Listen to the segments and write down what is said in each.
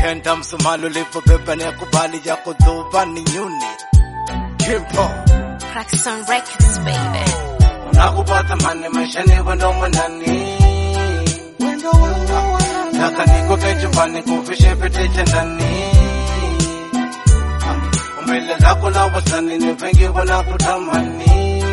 Mijikenda msumalo ulipobeba ni akubali ya kudhuba ni nyuni Kimpo Crackson Records, baby. Unakupata mane maishani wendo mwanani Taka nikuke chumbani kufishe pete cha ndani Umbile lako la wasani ni wengi wanakutamani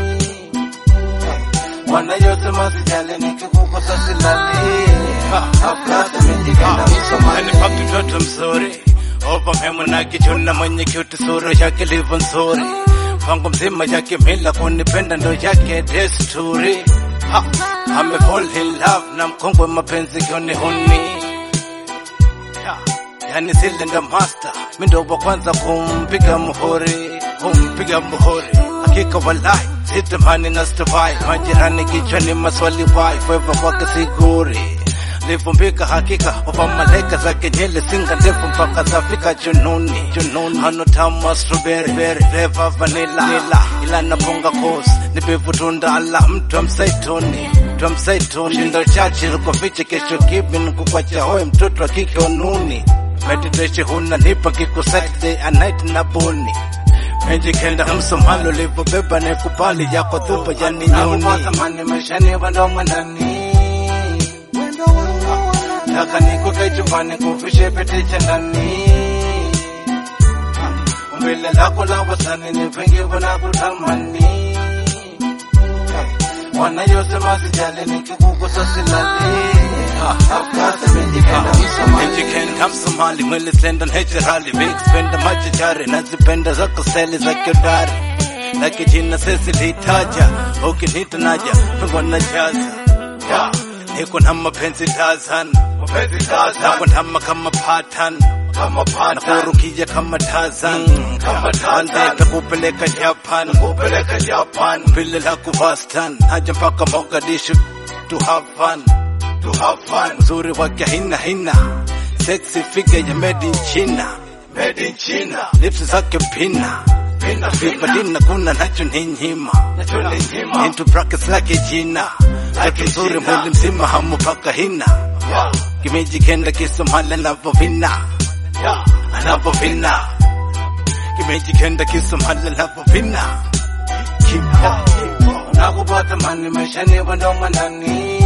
Wanayosema sijali nikikukosa silali Afkata mijikenda msumani Nipaki mtoto mzuri Opa memo na kichuna mwenye cute sura yake livo nzuri Pango mzima yake mila kunipenda ndo yake desturi ha, ame fall in love na mkongwe mapenzi kioni huni ya, yani zile ndo master mi ndo wa kwanza kumpiga muhuri kumpiga muhuri hakika walai sitamani na stovai majirani kichwani maswali wai fweva kwake siguri livumbika hakika wapa malaika za kenyele singa ndefu mpaka zafika jununi jununi hano tamu wa strawberry berry flavor vanilla nila ila napunga course ni bevu tunda ala mtu wa msaituni mtu wa msaituni shindo chache kwa fiche kesho kipi nikukwacha hoye mtoto wa kike onuni meditation huna nipa kiku Saturday a night na buni Mejikenda msomalo livobeba ni kubali yako dhuba yani nyuni Nakupata maishani wando mwanani Taka nikuke chumbani kufishe pete cha ndani Umbile lako la wasani ni wengi wanakutamani Wanayosema sijali nikikukosa silali Afkata mejikenda msomali Mejikenda msomali mwili slenda naturally Big spenda machachari nazipenda zako steli za kiodari Laki jina sesi litaja Ukinita naja Pengwa na jaza yeah. Niko na mapenzi Tarzan, mapenzi Tarzan, nako ndama kama Patan, kama Patan, nakurukia kama Tarzan, mm, kama Tarzan, nakupeleka Japan, nakupeleka Japan, vile la kuvastan, haja mpaka Mogadishu to have fun, to have fun, uzuri wake hina hina, sexy figure ya made in China, made in China, lips zake pina Pina, Vipadina kuna nacho ni nyima, nacho ni nyima, into brackets like jina Like nzuri mwili mzima hamupaka hina yeah. Kimejikenda kisomali anapovina yeah. Anapovina Kimejikenda kisomali anapovina Kipo Nakupata mani maishani wendo mwanani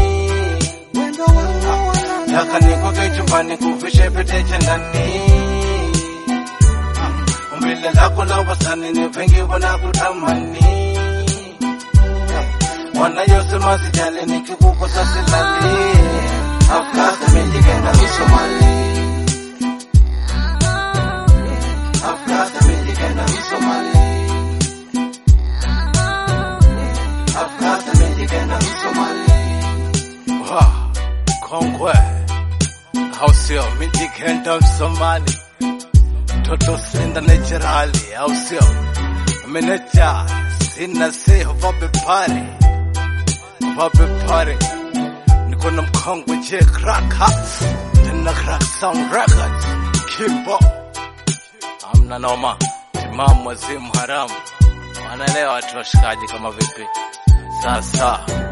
Taka nikuke chumbani kufishe pete cha ndani Umbile lako la wasani ni wengi wanakutamani wanayosema sijali nikikukosa silali Afkata mejikenda misomali Afkata mejikenda misomali Afkata mejikenda misomali Wow, kongwe au sio? Mijikenda msomali toto senda naturali au sio? Meneja sina seho vape pare vape pare niko na mkongwe je crack hats tena crack sound records kipo amna noma timamu wazimu haramu wanaelewa watu washikaji kama vipi sasa